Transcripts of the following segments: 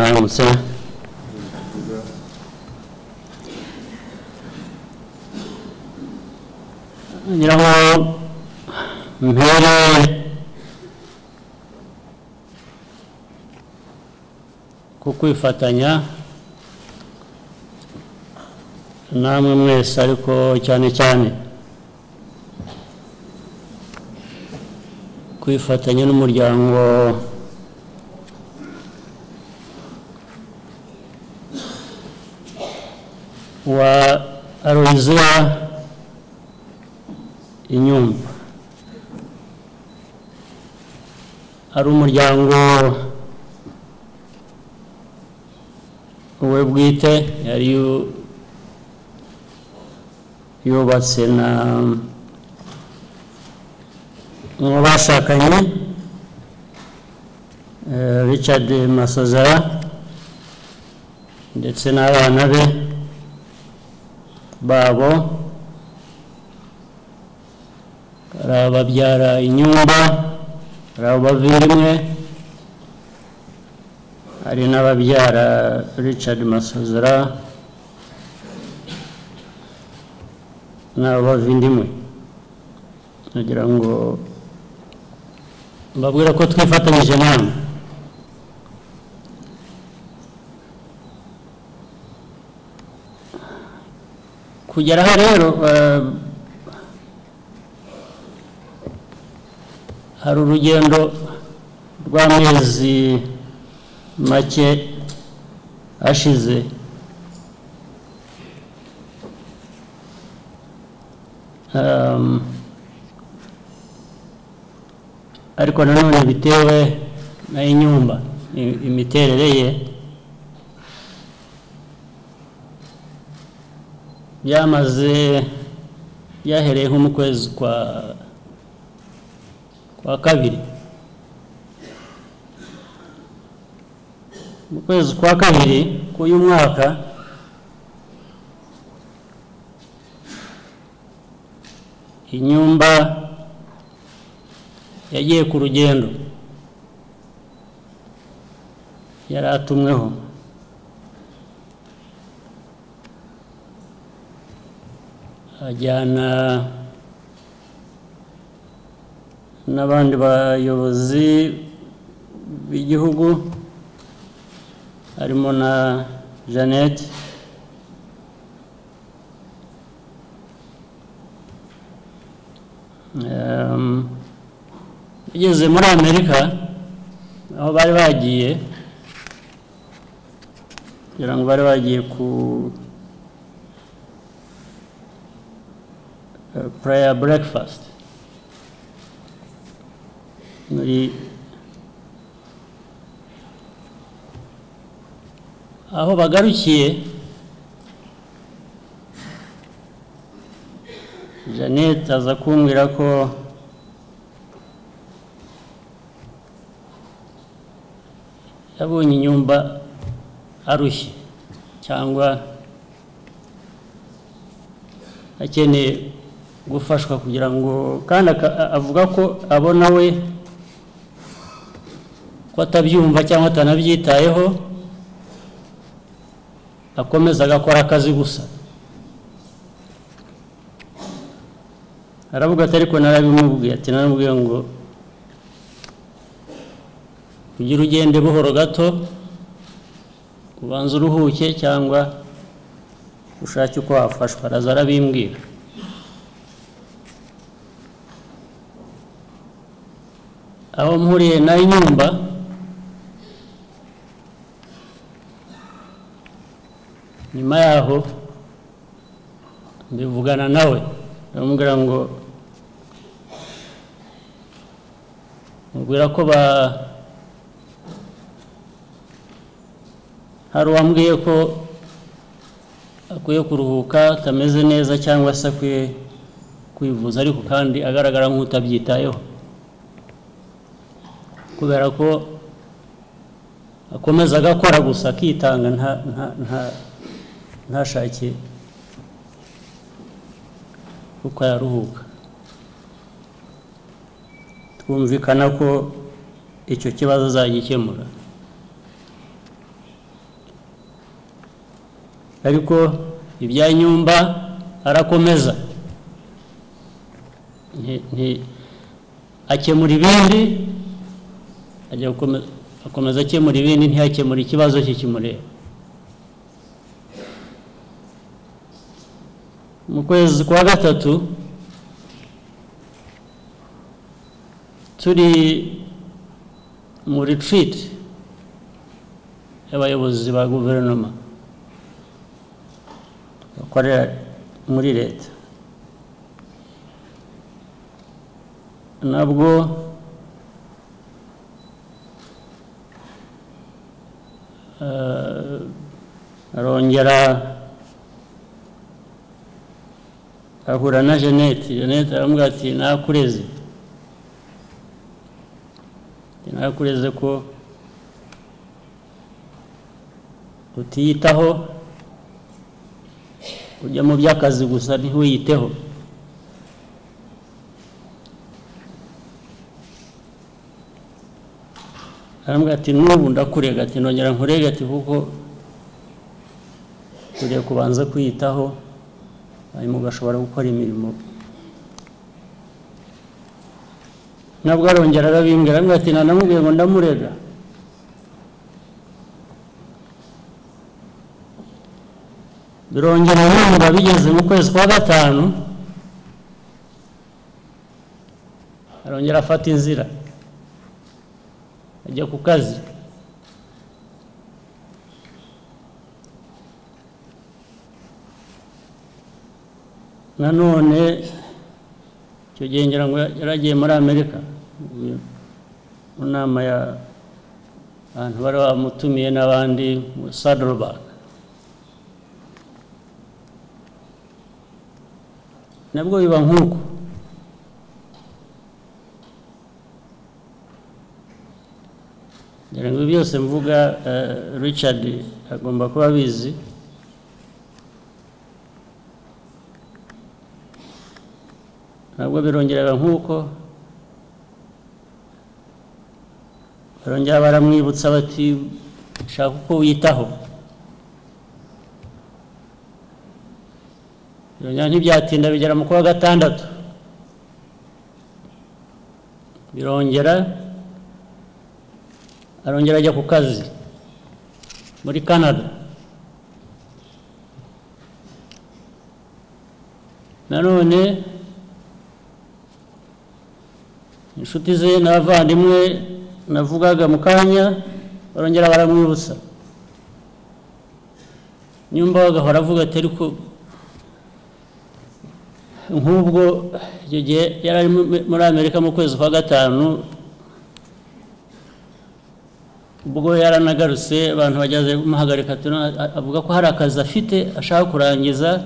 Aramsa, 이라고 매일 ku kwifatanya namwe mwese ariko cyane cyane kwifatanya n'umuryango wa aroizira inyumba ari umuryango we bwite yari yu- yubatse na mu bashakanye eh, richard masozera ndetse n'abana be babo hari ababyara inyumba hari abavimwe hari n'ababyara richard masozera n'abavindimwe nagira ngo mbabwira ko twifatanyije namwe kugera aha rero eh, hari urugendo rw'amezi make ashize Um, ariko nanone bitewe na inyumba i- imiterere ye byamaze byahereye nko mu kwezi kwa kwa kabiri mu kwezi kwa kabiri k'uyu mwaka inyumba yagiye ku rugendo yari atumweho ajyana n'abandi bayobozi b'igihugu harimo na jeannette Um, ugeze muri amerika aho bari bagiye kugira ngo bari bagiye ku eh, prayer breakfast muri aho bagarukiye jeannette aza kumbwira ko yabonye inyumba arushye cyangwa akeneye gufashwa kugira ngo kandi aka- a- avuga ko abona we ko atabyumva cyangwa atanabyitayeho akomeza agakora akazi gusa aravuga ati ariko narabimubwiye ati naramubwiye ngo kugira ugende buhoro gato ubanza uruhuke cyangwa ushake uko wafashwa araza arabimbwira aho mpuriye na inyumba nyuma yaho mbivugana nawe ndamubwira ngo mubwira ko ba hari uwambwiye ko akwiye kuruhuka atameze neza cyangwa se akwiye kwivuza ariko kandi agaragara nk'utabyitayeho kubera ko akomeza agakora gusa akitanga nta- nta- nta- ntashake kuko yaruhuka twumvikana ko icyo kibazo azagikemura ariko ibya nyumba arakomeza Nti- nti- akemura ibindi ajya gukome- akomeza akemura ibindi ntiyakemura ikibazo cye kimureba mu kwezi kwa gatatu turi mu retreat y'abayobozi ba guverinoma bakorera muri leta nabwo eh, arongera ahura na jeannette jeannette aramubwira ati nakureze nakureze ko utiyitaho ujya mu by'akazi gusa ntiwiyiteho arambwira ati n'ubu ndakurega ati nongera nkurega ati kuko ugiye kubanza kwiyitaho hanyuma ugashobora gukora imirimo nabwo arongera arabimbwira arambwira ati nanamubwiye ngo ndamurega birongera numva bigeze mu kwezi kwa gatanu arongera afata inzira ajya ku kazi nanone icyo gihe ngira ngo yaragiye muri amerika mu nama ya abantu bari bamutumiye n'abandi muri sadorubaga nabwo biba nk'uko ngira ngo ibi byose mvuga eh, richard agomba kuba abizi nabwo birongeraga nk'uko barongera baramwibutsa bati shaka uko wiyitaho birongera ntibyatinda bigera mu kwa gatandatu birongera arongera ajya ku kazi muri canada nanone inshuti ze n'abavandimwe navugaga mu kanya barongera baramwibutsa nyumba agahora avuga ati ariko nk'ubwo icyo gihe yari ari mu- muri amerika mu kwezi kwa gatanu ubwo yaranagarutse abantu bageze kumuhagarika tuna- a- avuga ko hari akazi afite ashaka kurangiza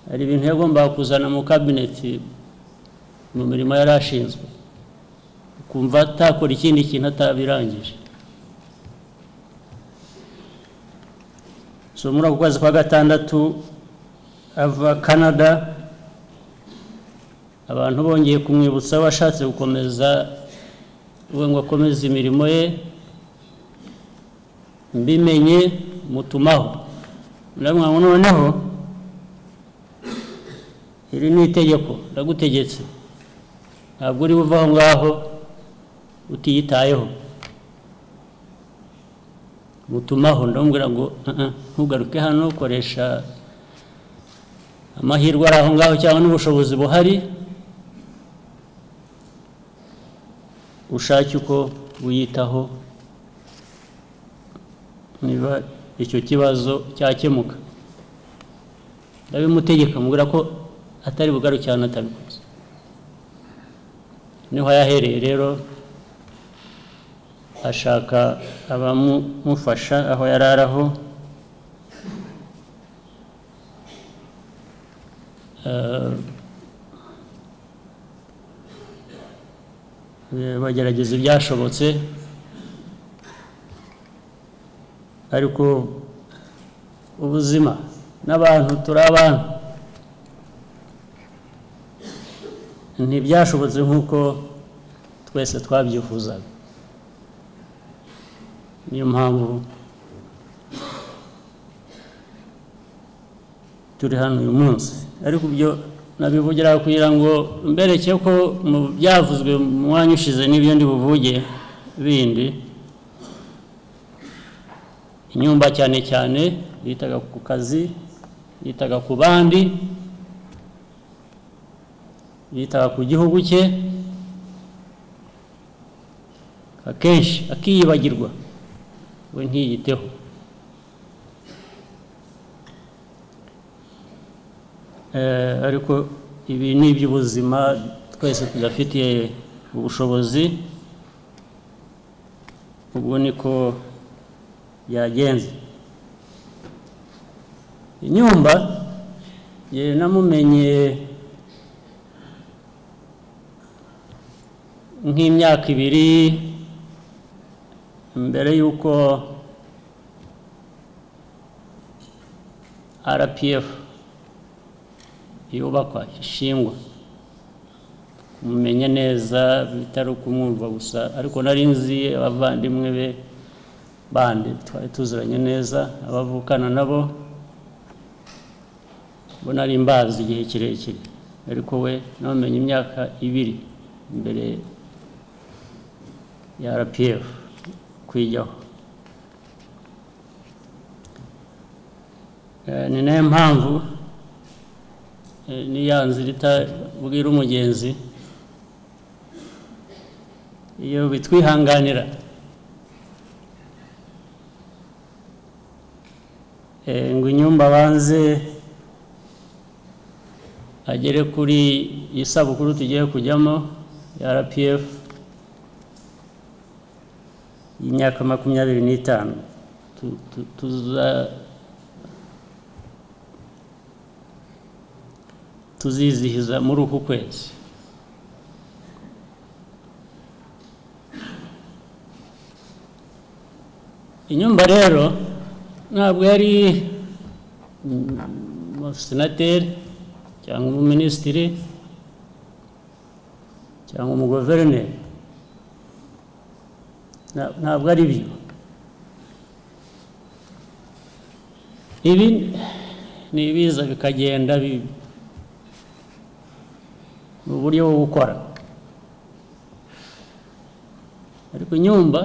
hari ibintu yagombaga kuzana mu kabineti mu mirimo yari ashinzwe kumva atakora ikindi kintu atabirangije so muri ako kwezi kwa gatandatu ava canada abantu bongeye kumwibutsa we ashatse gukomeza we ngo akomeze imirimo ye mbimenye mutumaho ndamwira ngo noneho iri ni itegeko ndagutegetse ntabwo uri buva aho ngaho utiyitayeho mutumaho ndamubwira ngo "Uh-uh, ntugaruke hano koresha amahirwe ari aho ngaho cyangwa n'ubushobozi buhari ushake uko wiyitaho niba icyo kibazo cyakemuka ndabimutegeka mubwira ko atari bugarukirane atabikoze niho yahereye rero ashaka abamufasha aho yari araho Eh, bagerageza ibyashobotse ariko ubuzima n'abantu turi abantu ntibyashobotse nk'uko twese twabyifuzaga niyo mpamvu turi hano uyu munsi ariko ibyo nabivugira kugira ngo mbereke ko mu byavuzwe mu mwanya ushize n'ibyo ndi buvuge bindi inyumba cyane cyane yitaga ku kazi yitaga ku bandi yitaga ku gihugu cye akenshi akiyibagirwa we ntiyiteho Eh, ariko ibi ni iby'ubuzima twese tudafitiye ubushobozi ubwo niko byagenze inyumba ye namumenye nk'imyaka ibiri mbere y'uko rpf yubakwa ishingwa kumumenya neza bitari ukumwumva gusa ariko nari nzi abavandimwe be bandi twari tuziranye neza abavukana nabo bo nari mbazi igihe kirekire ariko we namumenye imyaka ibiri mbere ya rpf kwijyaho Eh, ni nayo mpamvu niya nzira itabwira umugenzi iyo bitwihanganira ngo inyumba banze agere kuri iyi sabukuru tugiye kujyamo ya rpf y'imyaka makumyabiri n'itanu tuzizihiza muri uku kwezi inyumba rero ntabwo yari umusenateri cyangwa umuminisitiri cyangwa umuguverineri ntabwo ari byo ibi ni ibiza bikagenda ni uburyo bwo gukora ariko inyumba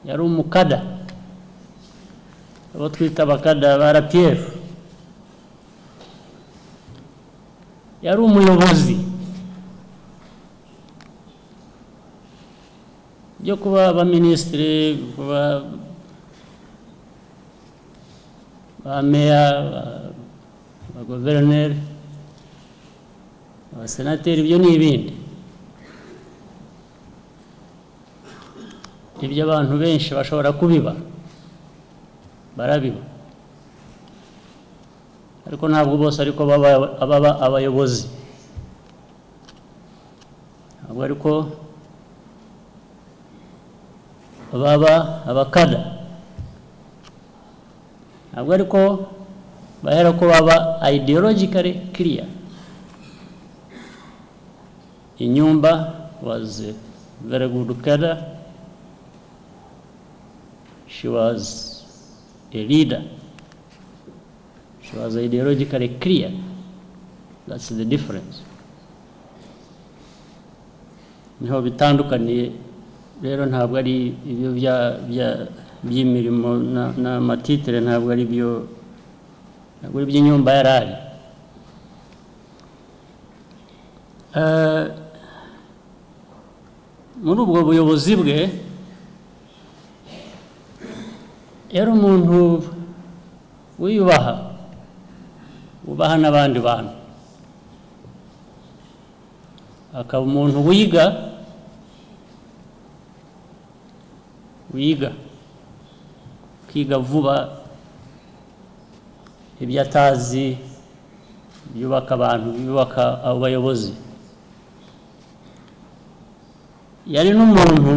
yari umukada abo twita abakada ba rpf yari umuyobozi byo kuba abaminisitiri kuba ba meya ba guverineri abasenateri ibyo ni ibindi ibyo abantu benshi bashobora kubiba barabiba ariko ntabwo bose ariko baba abayobozi ntabwo ariko baba abakada ntabwo ariko bahera ko baba ideologically clear Inyumba was a very good cadre. She was a leader. She was ideologically clear. That's the difference. niho bitandukaniye rero ntabwo ari ibyo by'imirimo n'amatitire ntabwo ari byo ntabwo ari iby'inyumba yari ari muri ubwo buyobozi bwe yari umuntu wiyubaha wubaha n'abandi bantu akaba umuntu wiga wiga kwiga vuba ibyo atazi byubaka abantu byubaka abayobozi yari n'umuntu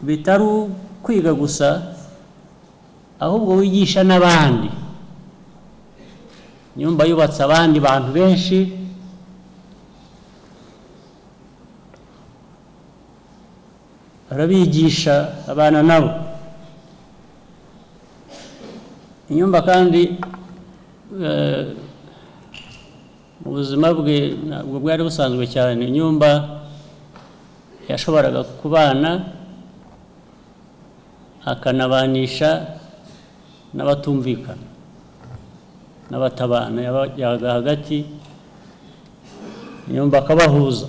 bitari kwiga gusa ahubwo wigisha n'abandi nyumba yubatse abandi bantu benshi arabigisha abana nabo inyumba kandi eh, mu buzima bwe ntabwo bwari busanzwe cyane inyumba yashoboraga kubana akanabanisha n'abatumvikana n'abatabana yabajyaga hagati inyumba akabahuza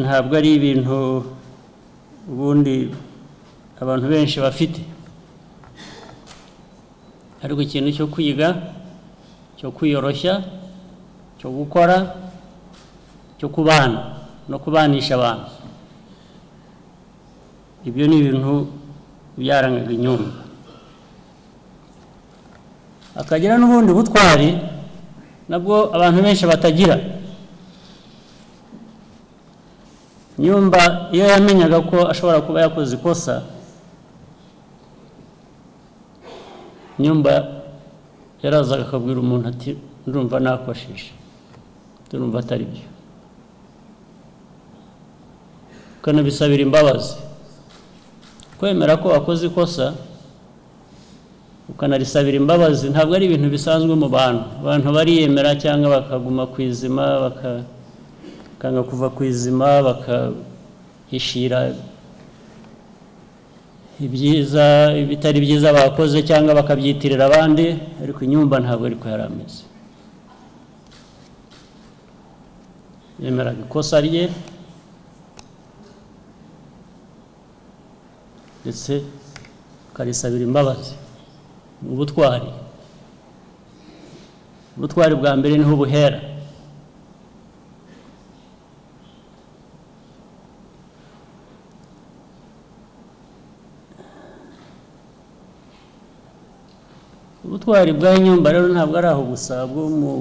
ntabwo ari ibintu ubundi abantu benshi bafite ariko ikintu cyo kwiga cyo kwiyoroshya cyo gukora cyo kubana no kubanisha abantu ibyo ni ibintu byarangaga inyumba akagira n'ubundi butwari nabwo abantu benshi batagira nyumba iyo yamenyaga ko ashobora kuba yakoze ikosa nyumba yarazaga akabwira umuntu ati ndumva nakosheje ndumva atari byo ukanabisabira imbabazi kwemera ko wakoze ikosa ukanarisabira imbabazi ntabwo ari ibintu bisanzwe mu bantu abantu bariyemera cyangwa bakaguma ku izima baka bakanga kuva ku izima bakahishira ibyiza ibitari byiza bakoze cyangwa bakabyitirira abandi ariko inyumba ntabwo ariko yari ameze yemeraga ikosa rye ndetse ukarisabira imbabazi ni ubutwari ubutwari bwa mbere niho buhera ubutwari bwa nyumba rero ntabwo ari aho gusa bwo mu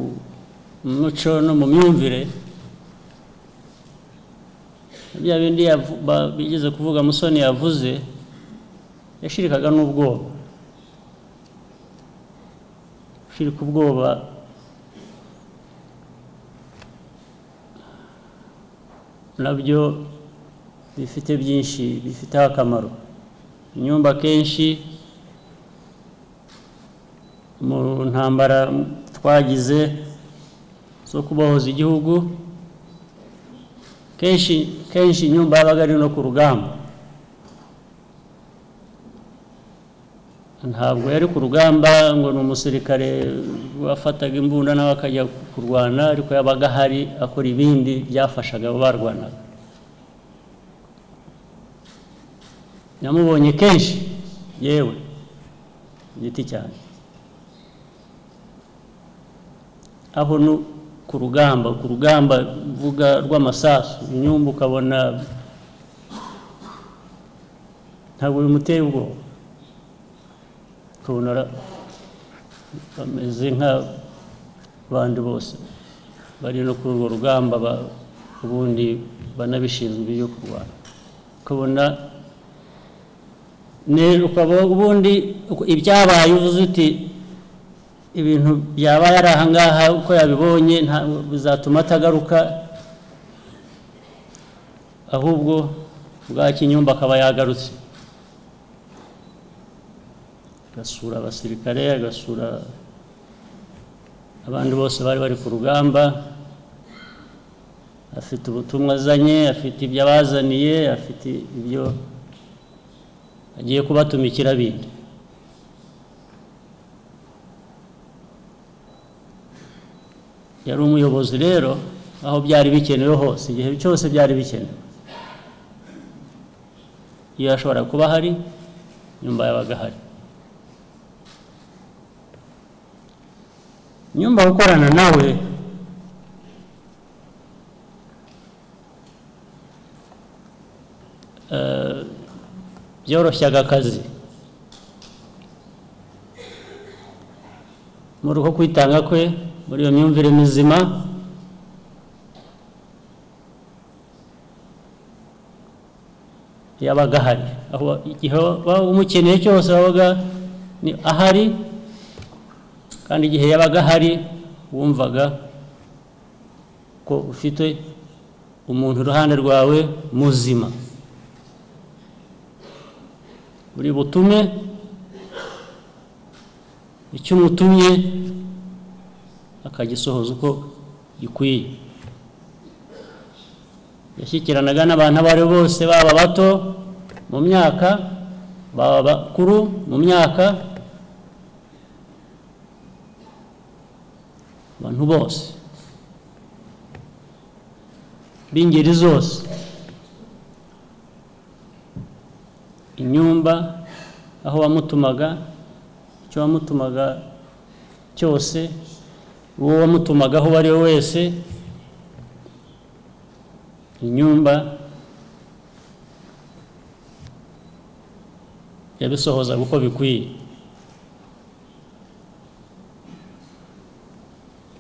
muco no mu myumvire bya bindi yavu- ba- bigeze kuvuga musoni yavuze yashirikaga n'ubwoba gushirika ubwoba nabyo bifite byinshi bifiteho akamaro inyumba kenshi mu ntambara twagize zo kubohoza igihugu kenshi kenshi inyumba yabaga ari no ku rugamba ntabwo yari ku rugamba ngo ni umusirikare wafataga imbunda nawe akajya kurwana ariko yabaga ahari akora ibindi byafashaga abo barwanaga namubonye kenshi yewe giti cyane aho ni ku rugamba ku rugamba mvuga rw'amasasu inyumba ukabona ntabwo bimuteye ubwoba ukabona ara- bameze nk'abandi bose bari no kuri urwo rugamba ba- ubundi banabishinzwe byo kurwana ukabona ne- ukaba ubundi ibyabaye uvuze uti ibintu byabaye ari ahangaha uko yabibonye nta bizatuma atagaruka ahubwo bwa kinyumba akaba yagarutse agasura abasirikare agasura abandi bose bari bari ku rugamba afite ubutumwa azanye afite ibyo abazaniye afite ibyo agiye kubatumikira bindi yari umuyobozi rero aho byari bikenewe hose igihe cyose byari bikenewe iyo yashobora kuba ahari nyumba yabaga ahari nyumba gukorana nawe eh, byoroshyaga akazi muri uko kwitanga kwe muri iyo myumvire mizima yabaga ahari aho igihe waba umukeneye cyose wabaga ni ahari kandi igihe yabaga ahari wumvaga ko ufite umuntu iruhande rwawe muzima buri butume icyo umutumye akagisohoza uko gikwiye yashyikiranaga n'abantu abo aribo bose baba bato mu myaka baba bakuru mu myaka abantu bose b'ingeri zose inyumba aho wamutumaga icyo wamutumaga cyose uwo wamutumaga aho uwo ari we wese inyumba yabisohozaga uko bikwiye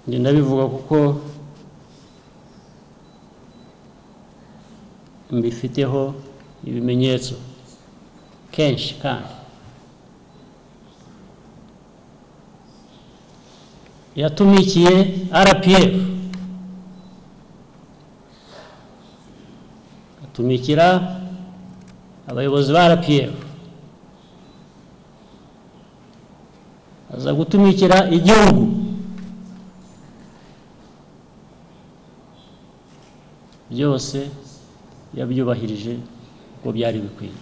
njye ndabivuga kuko mbifiteho ibimenyetso kenshi kandi yatumikiye rpf atumikira abayobozi ba rpf aza gutumikira igihugu byose yabyubahirije uko byari bikwiye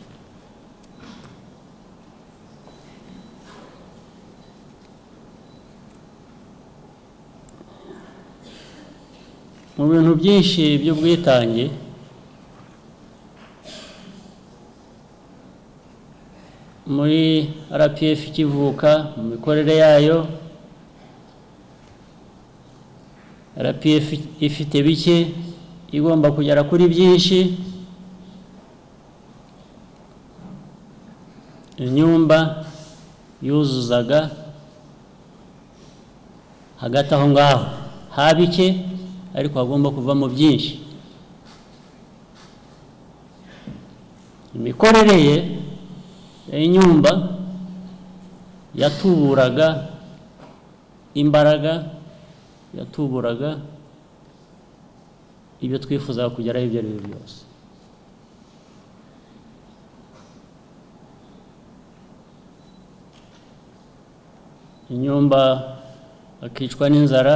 mu bintu byinshi by'ubwitange muri rpf ikivuka mu mikorere yayo rpf ifite bike igomba kugera kuri byinshi inyumba yuzuzaga hagati aho ngaho ha bike ariko hagomba kuvamo byinshi imikorere ye y'inyumba yatuburaga imbaraga yatuburaga ibyo twifuzaga kugeraho ibyo ari byo byose inyumba akicwa n'inzara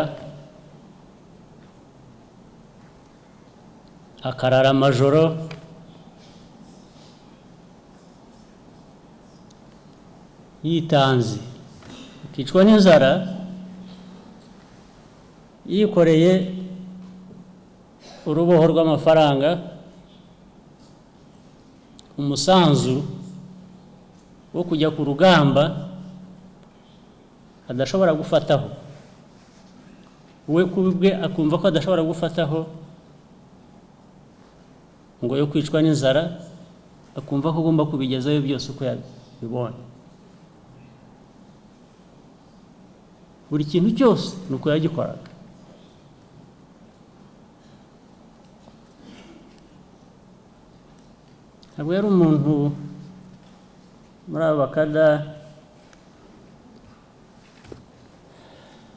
akarara amajoro yitanze akicwa n'inzara yikoreye uruboho rw'amafaranga umusanzu wo kujya ku rugamba adashobora gufataho we ku bwe akumva ko adashobora gufataho ngo yo kwicwa n'inzara akumva ko agomba kubigezayo byose uko yabibonye buri kintu cyose ni uko yagikoraga ntabwo yari umuntu muri abo bakada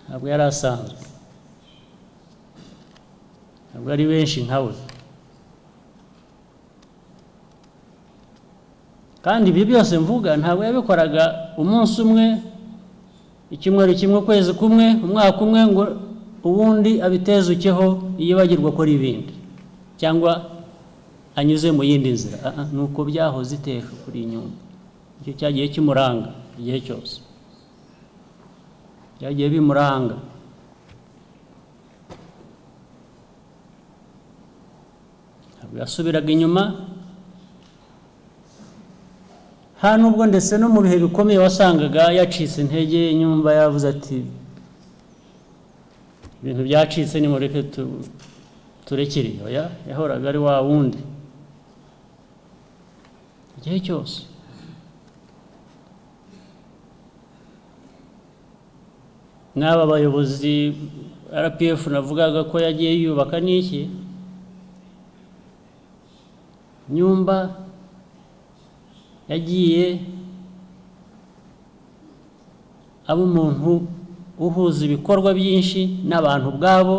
ntabwo yari asanzwe ntabwo ari benshi nka we kandi ibi byose mvuga ntabwo yabikoraga umunsi umwe icyumweru kimwe ukwezi kumwe umwaka umwe ngo ubundi abiteze ukeho yibagirwa akora ibindi cyangwa anyuze mu yindi nzira ni uko byahoze iteka kuri inyumba icyo cyagiye kimuranga igihe cyose byagiye bimuranga ntabwo yasubiraga inyuma nta nubwo ndetse no mu bihe bikomeye wasangaga yacitse intege inyumba yavuze ati ibintu byacitse ni mureke turekere oya yahoraga ari wa wundi igihe cyose n'aba bayobozi rpf navugaga ko yagiye yubaka n'iki nyumba yagiye aba umuntu uhuza ibikorwa byinshi n'abantu ubwabo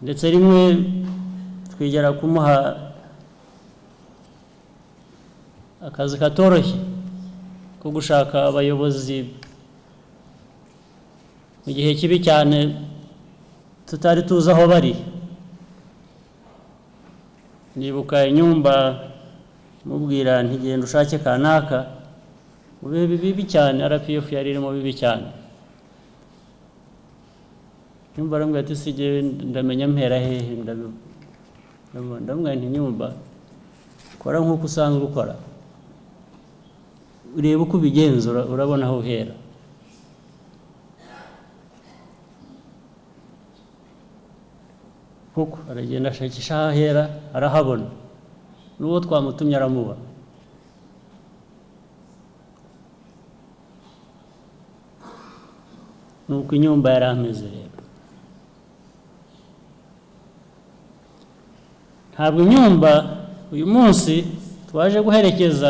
ndetse rimwe twigera kumuha akazi katoroshye ko gushaka abayobozi mu gihe kibi cyane tutari tuzi aho bari nibuka inyumba mubwira ntigenda ushake kanaka mu bihe bibi cyane rpf yari irimo bibi cyane nyumba arambwira ati sijye ndamenya mpera hehe ndamubwira nti nyumba kora nk'uko usanzwe ukora ureba uko ubigenza ura- urabona aho uhera kuko aragenda ashakisha aho ahera arahabona n'uwo twamutumye aramuba ni uko inyumba yari ameze rero ntabwo inyumba uyu munsi twaje guherekeza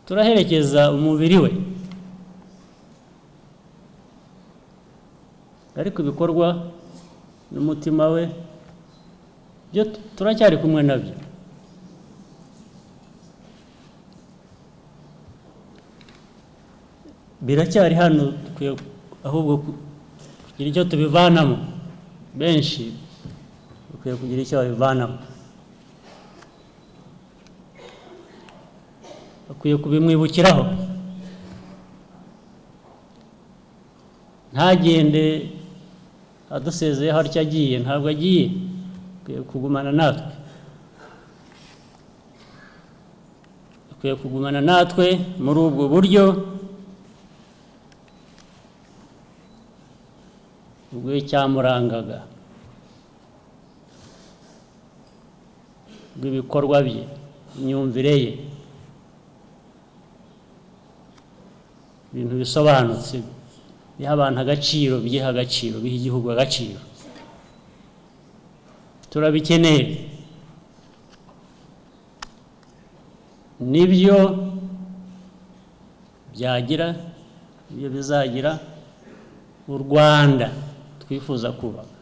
turaherekeza umubiri we ariko ibikorwa n'umutima we byo tu- turacyari kumwe nabyo biracyari hano dukwiye ahubwo ku- kugira icyo tubivanamo benshi dukwiye kugira icyo babivanamo bakwiye kubimwibukiraho ntagende adusezeye harya agiye ntabwo agiye akwiye kugumana natwe akwiye kugumana natwe muri ubwo buryo ubwo cyamurangaga bw'ibikorwa bye imyumvire ye ibintu bisobanutse biha abantu agaciro biha agaciro biha igihugu agaciro turabikeneye nibyo byagira nibyo bizagira u rwanda twifuza kubaka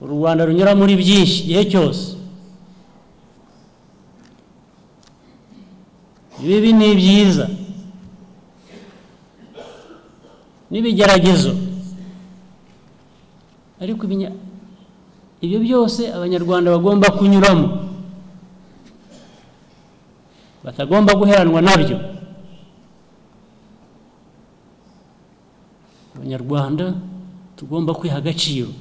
u rwanda runyura muri byinshi igihe cyose ibibi ni byiza n'ibigeragezo ariko ibinya- ibyo byose abanyarwanda bagomba kunyuramo batagomba guheranwa nabyo abanyarwanda tugomba kwiha agaciro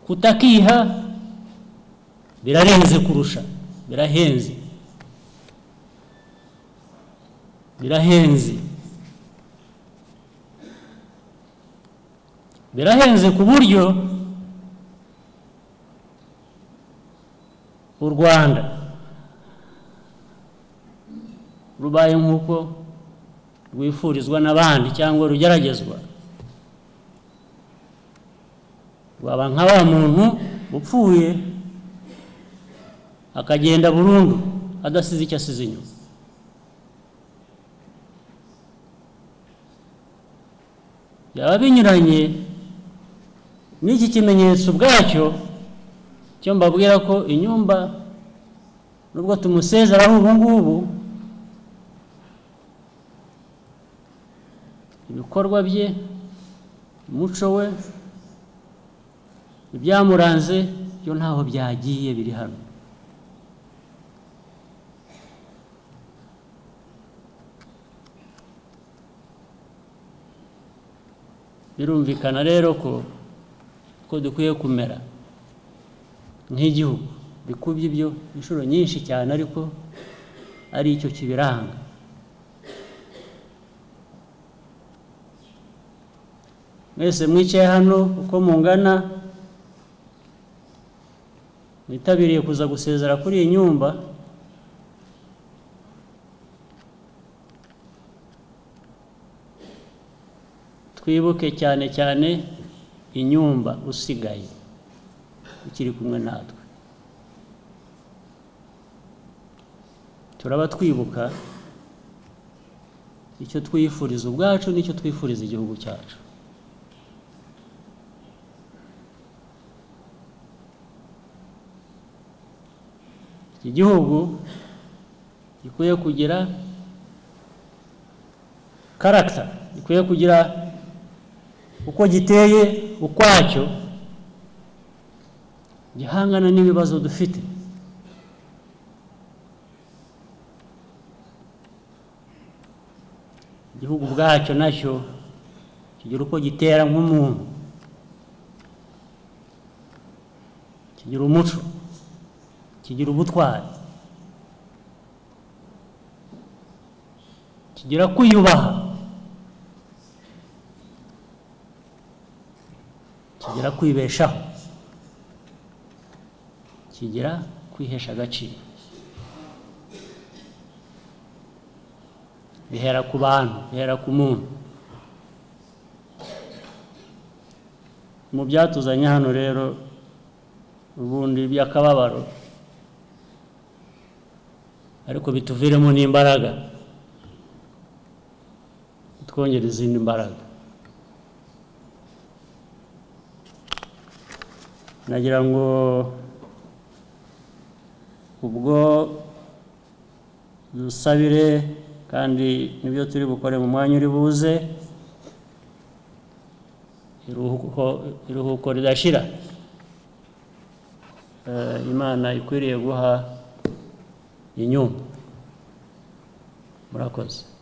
kutakiha birarenze kurusha birahenze birahenze birahenze ku buryo u rwanda rubaye nk'uko rwifurizwa n'abandi cyangwa rugeragezwa rwaba nka wa muntu upfuye akagenda burundu adasize icyo asize inyuma byaba binyuranye n'iki kimenyetso ubwacyo cyo mbabwira ko inyumba nubwo tumusezeraho ubu ngubu ibikorwa bye umuco we ibyamuranze byo ntaho byagiye biri hano birumvikana rero ko ko dukwiye kumera nk'igihugu bikubye ibyo inshuro nyinshi cyane ariko ari cyo kibiranga mwese mwicaye hano uko mungana mwitabiriye kuza gusezera kuri iyi nyumba twibuke cyane cyane inyumba usigaye ukiri kumwe natwe turaba twibuka icyo twifuriza ubwacu n'icyo twifuriza igihugu cyacu iki gihugu gikwiye kugira karagita gikwiye kugira uko giteye ukwacyo gihangana n'ibibazo dufite igihugu ubwacyo nacyo kigira uko gitera nk'umuntu kigira umuco kigira ubutwari kigira kwiyubaha kigira kwibeshaho kigira kwihesha agaciro bihera ku bantu bihera ku muntu mu byatuzanye hano rero ubundi by'akababaro ariko bituviremo n'imbaraga twongera izindi mbaraga nagira ngo ubwo dusabire kandi nibyo turi bukore mu mwanya uri buze iruhuko ridashira imana ikwiriye guha inyungu murakoze